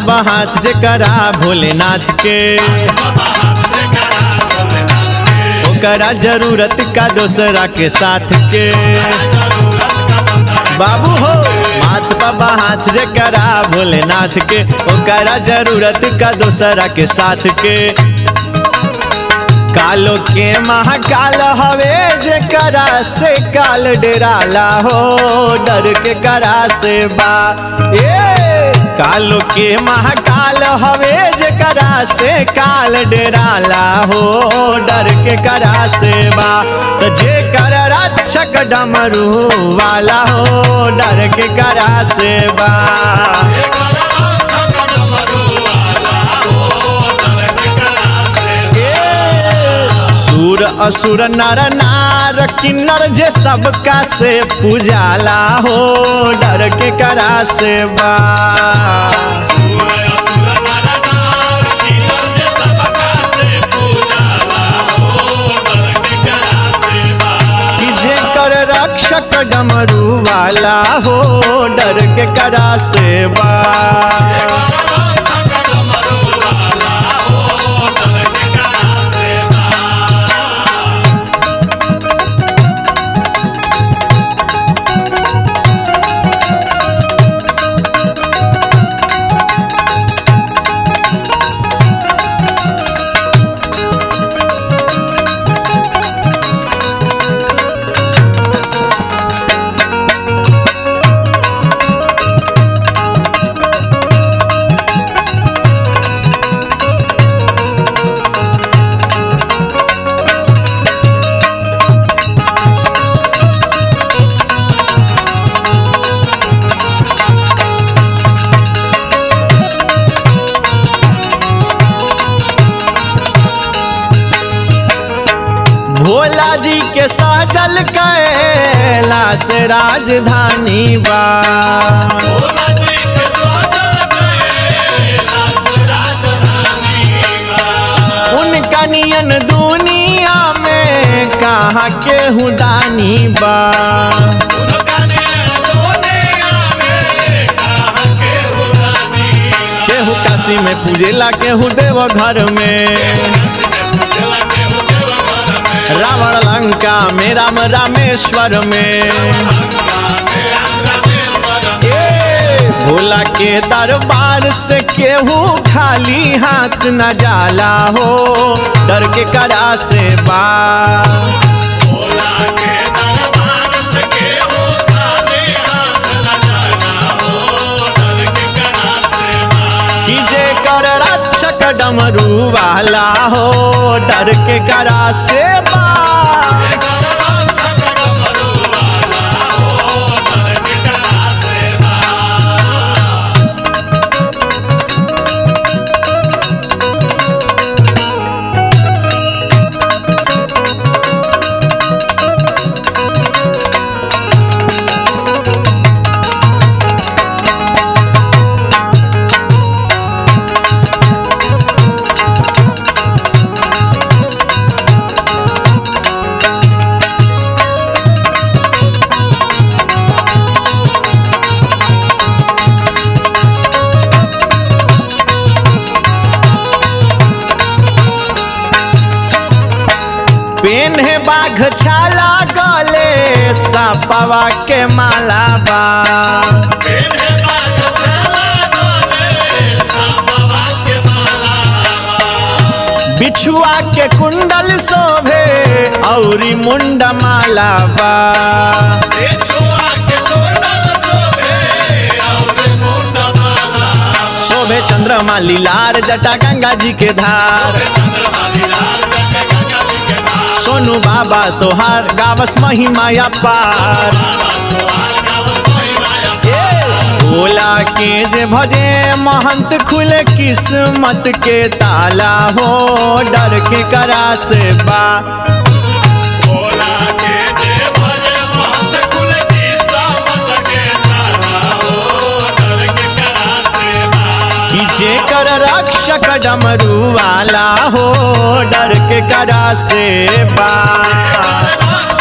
बाबा हाथ जे करा भोलेनाथ के ओकरा जरूरत का दोसरा के साथ के बाबू हो माथ बाबा हाथ जे करा भोलेनाथ के ओकरा जरूरत का दोसरा के साथ के कालो के महाकाल हवे जे करा से काल डेराला हो डर के करा से बा ए कालो के महाकाल हवे जे करा से काल डेराला हो डर के करा से बा तो जे कर रक्षक डमरू वाला हो डर के करा से बा सुर असुर नर नार किन्नर जे सबका से पूजाला हो डर के करा से बा कि जे कर रक्षक डमरू वाला हो डर के करा से बा भोला जी के साजल कैलाश राजधानी बा उनका नियन दुनिया में कहाँ के दानी बा केहू काशी में पूजेला केहू देव घर में रावण लंका में राम रामेश्वर में ए, भोला के दरबार से केहू खाली हाथ न जाला हो डर के करा से बा कि जे कर रक्षक डमरू वाला हो डर के करा से बा पेन है बाघ छाला गले सपवा के माला बा बिछुआ के कुंडल शोभे औरी मुंड माला बा शोभे चंद्रमा लीलार जटा गंगा जी के धार सोनू बाबा तोहार गावस महिमाया पार भोला के जे भजे महंत खुले किस्मत के ताला हो डर के करा से बा कि जे कर रक्षक डमरू वाला हो डर के करा से बा